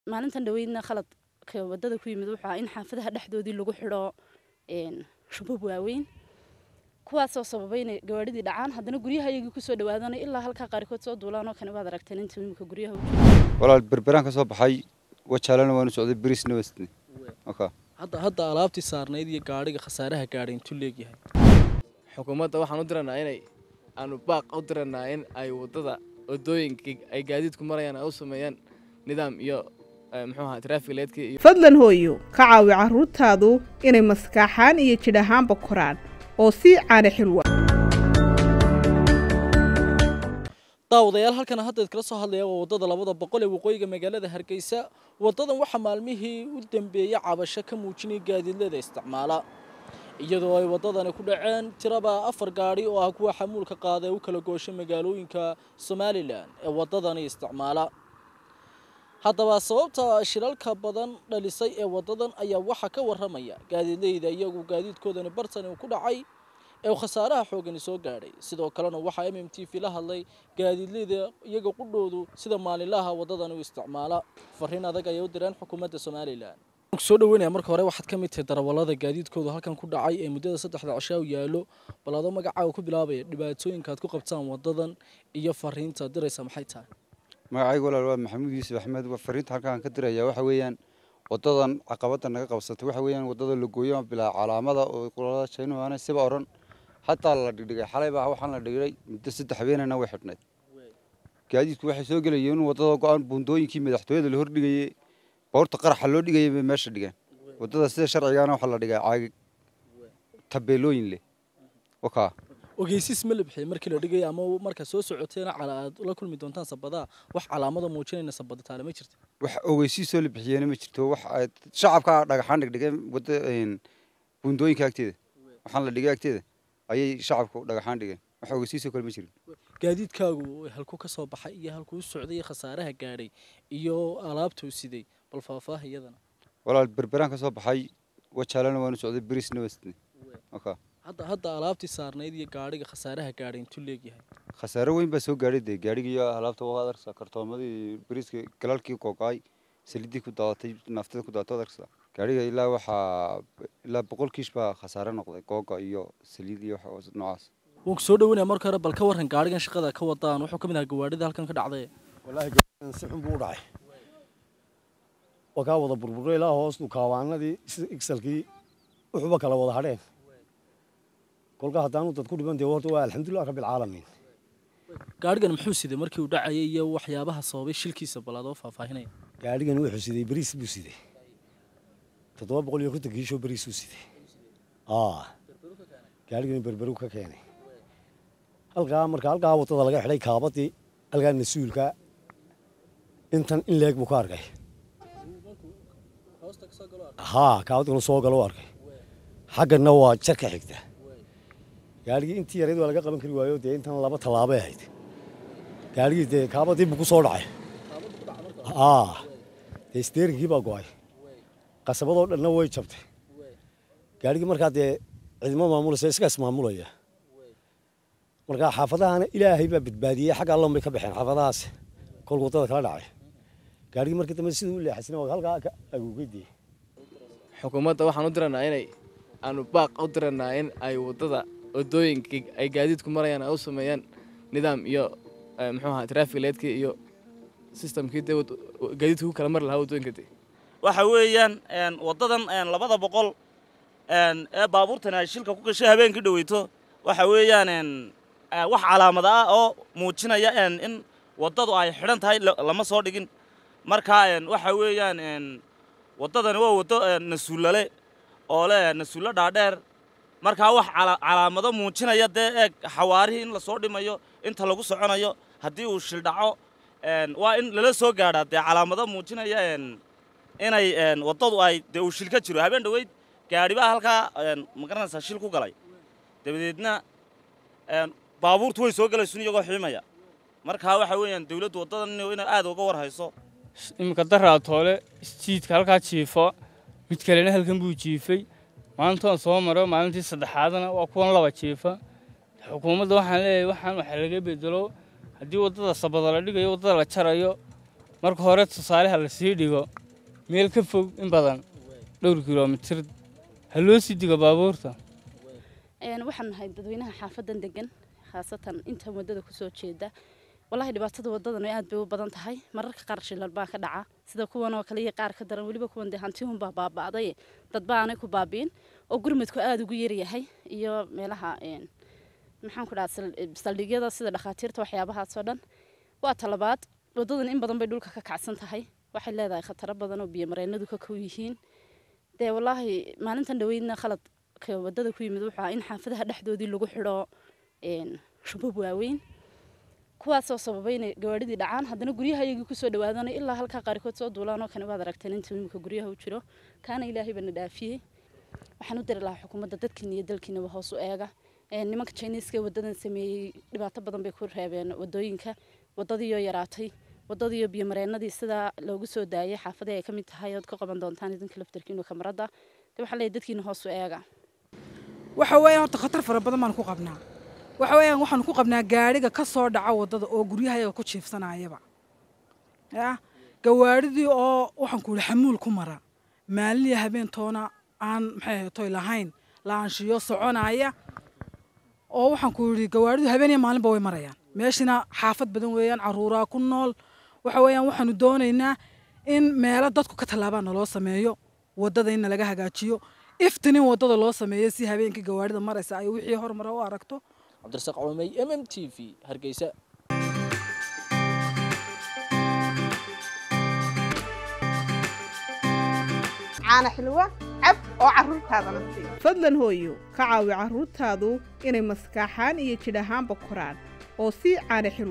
maalintan dhaweydna khaladka wadada ku yimid wuxuu in xaafadaha dhexdoodii lagu xidho shubab waaweyn kuwaasoo sababay inay gawaadhidii dhacaan haddana guryaha iyagii kusoo dhawaadana ilaa halkaa qaarkood soo duulaan oo kane waad aragteen inta imika guryaha walaal berberaan ka soo baxay wajaalana waanu socday beriisna wasne hadda hadda alaabtii saarnayd iyo gaadhiga khasaaraha gaadhay intuu leegyahay xukuumadda waxaan u diranaa inay aanu baaq u diranaa in ay waddada wadooyinka ay gaadiidku marayaan ay u sameeyaan nidaam iyo muxuu ahaa traafik leedkii iyo fadlan hooyo ka caawi carruurtaadu inay maskaaxaan iyo jidh ahaanba koraan oo sii caana xilwa daawadayaal halkana hadda idkala soo hadlaya waa waddada labada boqol ee waqooyiga magaalada hargeysa waddadan waxaa maalmihii u dambeeyey cabasho ka muujinaya gaadiidlada isticmaala iyadoo ay waddadani ku dhaceen tiraba afar gaadhi oo ah kuwa xamuulka qaada ee u kala gooshay magaalooyinka somalilan ee waddadani isticmaala haddaba sababta shilalka badan dhalisay ee waddadan ayaa waxaa ka warramaya gaadiidleyda iyagu gaadiidkoodani bartani uu ku dhacay ee khasaaraha xoogani soo gaadhay sidoo kalena waxaa m m t v la hadlay gaadiidleyda iyaga qudhoodu sida maalinlaha waddadani u isticmaala fariin adag ayay u direen xukuumadda somalilan soo dhaweynaya marka hore waxaad ka mid tahay darawallada gaadiidkoodu halkan ku dhacay ee muddada saddexda cishaa u yaallo bal adoo magacaaga ku bilaabaya dhibaatooyinka aad ku qabtaan waddadan iyo fariinta diraysa maxay tahay magacayga walaal waa maxamuud yuusuf axmed fariinta halkaan ka diraya waxa weeyaan wadadan caqabada naga qabsatay waxa weeyaan wadada lagooyo bilaa calaamada oo qolada jaynuhana siba oran hataa la dhigdhigay xalay baa waxaan la dhigay muddo saddex habeenana way xidhnayd gaadiidku waxay soo gelayeen in wadada go-aan buundooyinkii madaxtooyada la hordhigayey boorta qaraxa loo dhigayay bay meesha dhigeen wadada sida sharcigaana waxaa la dhigay caagig tabeelooyin leh wakaa ogeysiis ma la bixiyay markii la dhigay ama markaa soo socoteena cala aad la kulmi doontaan sabadaa wax calaamada muujinayna sabada taale ma jirta wax ogeysiisoo la bixiyeyna ma jirto wax shacabka dhagaxaan dhigdhigeen wada buundooyinka agteeda waxaan la dhigay agteeda ayay shacabku dhagaxaan dhigeen wax ogeysiisoo kale ma jirin gaadiidkaagu halkuu ka soo baxay iyo halkuu u socday iyo khasaaraha gaadhay iyo alaabtuu siday bal faahfaah iyadana walaal berberaan ka soo baxay wajaalana waanu socday beriisna wasne wakaa hadda hadda alaabtii saarnayd iyo gaadhiga khasaaraha gaadhay intuu leegyahay khasaare weyn baa soo gaadhay dee gaadhigii alaabta waa adarsa kartoomadii bariiska galaalkii kookaay salidii ku daadatay naftada ku daadatay adarsa gaadhiga ilaa waxaa ilaa boqol kiish baa khasaare noqday googa iyo saliid iyo wax noocaas waan ku soo dhaweynaya marka hore bal ka warran gaadhigan shaqada ka wadaan wuxuu ka mid ahaa gawaadhida halkan ka dhacday wallaahi gaadhigan si xun buu u dhacay waa kaa wada burburay ilaa hoos dhukaawaanadii igsalkii wuxuuba kala wada hadheen kolka haddaanu dad ku dhiban dee horta waa alxamdulilah rabbilcaalamiin gaadhigan muxuu siday markii uu dhacayay iyo waxyaabaha sababay shilkiisa bal adoo faahfaahinaya gaadhigan wuxuu siday beriis buu siday toddoba boqol iyo konton kiishoo beriisuu siday aa gaadhigan berberu ka keenay halkaa marka halkaa waddada laga xidhay kaabadii halkaa nasuulka intan in leeg buu ka arkay haa kaabadkana soo galo u arkay xaggana waa jar ka xigta gaadhigii intii yareed waa laga qaban kari waayo dee intan laba tallaabay ahayd gaadhigii dee kaabadii buu ku soo dhacay aa dee steerinkii baa go-ay qasabadoo dhanna way jabtay gaadhigii markaa dee cidimo maamulaysa iska ismaamulaya markaa xaafadahana ilaahay baa badbaadiyey xagga allon bay ka baxeen xaafadahaas kolka waddada kala dhacay gaadhigii markii dambe siduu u leexasina waa halkaa ka agoogay dee xukuumadda waxaan u diranaa inay aanu baaq u diranaa in ay waddada wadooyinka ay gaadiidku marayaan ay u sameeyaan nidaam iyo muxuu ahaa traafik leedkii iyo systemkii dee gaadiidka ku kala mari lahaa waddooyinka dee waxa weeyaan waddadan labada boqol ee baabuurtan ay shilka ku gashay habeenkii dhaweyto waxa weeyaan wax calaamada ah oo muujinaya in waddadu ay xidhan tahay lama soo dhigin marka waxa weeyaan waddadani waa waddo nasuullale oo leh nasuullo dhaadheer markaa wax calaamado muujinaya dee eeg xawaarihii in lasoo dhimayo inta lagu soconayo haddii uu shil dhaco waa in lala soo gaadhaa dee calaamado muujinaya inay waddadu ay dee uu shil ka jiro habeen dhoweyd gaadhibaa halkaa magaranaysaa shil ku galay dabadeedna baabuurtu way soo galaysun iyagoo xiimaya markaa waxa weeyaan dawladdu waddadan inay aad uga war hayso iminka daraa toole isjiidka halkaa jiifo mid kalena halkan buu jiifay maalintoon soo maro maalintii saddexaadna waa kuwan laba jiifa xukuumadda waxaan leeyahay waxaan wax laga bedelo haddii waddada sabada la dhigayo waddada la jarayo marka hore tusaaleha la sii dhigo meel ka fog in badan dhowr kilomitir ha loo sii digo baabuurta Een, waxaan nahay dadweynaha xaafadan degan khaasatan inta wadada kusoo jeeda walahi dhibaatada wadadan aad bay u badan tahay mararka qaar shilal baa ka dhaca sida kuwan oo kale iyo qaar ka daran weliba kuwan dee hantihun baa baaba'day dad baa aanay ku baabi'in oo gurmadku aada ugu yaryahay iyo meelaha een, maxaan ku dhaha saldhigyada sida dhakhaatiirta waxyaabahaasoo dhan waa talabaad wadadan in badan bay dhulka ka kacsan tahay waxay leedahay khataro badan oo biyomareenadu ka kow yihiin dee walaahi maalintan dhaweydna khalad ka wadada ku yimid wuxuu ahaa in xaafadaha dhexdoodii lagu xidho een, shubab waaweyn kuwaasoo sababay inay gawaadhidii dhacaan haddana guryaha iyagii kusoo dhawaadanay ilaa halkaa qaarkood soo duulaan oo kane waad aragteen inta imika guryaha u jiro kaana ilaahay bana dhaafiyey waxaan u diri lahaa xukuumadda dadkiina iyo dalkiinaba hoos u eega Een, nimanka jiniiska ee wadadan sameeyey dhibaato badan bay ku reebeen wadooyinka wadadiioo yaraatay wadadiiyo biyomareenadii sidaa loogu soo daayay xaafadii ay ka mid tahay ood ka qaban doontaan idinka laftarkiinu kamarada de waxaa leeyahay dadkiina hoos u eega waxa weeyaan horta khatar fara badan baan ku qabnaa waxa weeyaan waxaan ku qabnaa gaadhiga ka soo dhaca waddada oo guryahayaga ku jiifsanayaba ya gawaadhidii oo waxaan ku yihi xamuul ku mara maalin iyo habeentoona aan maxay ahayd toy lahayn laanshiyo soconaya oo waxaan ku yidhi gawaadhidu habeen iyo maalinba way marayaan meeshina xaafad badan weeyaan caruuraa ku nool waxa weeyaan waxaanu doonaynaa in meelo dadku ka tallaabaa naloo sameeyo waddada in nalaga hagaajiyo iftin in waddada loo sameeyo si habeenkii gawaadhida maraysa ay wixii hormara u aragto cabdirasaaq cumey m m t v hargeysa caana xilwa cab oo carruurtaadana sii fadlan hooyo ka caawi carruurtaadu inay maskaaxaan iyo jidh ahaanba koraan oo sii caana xilwa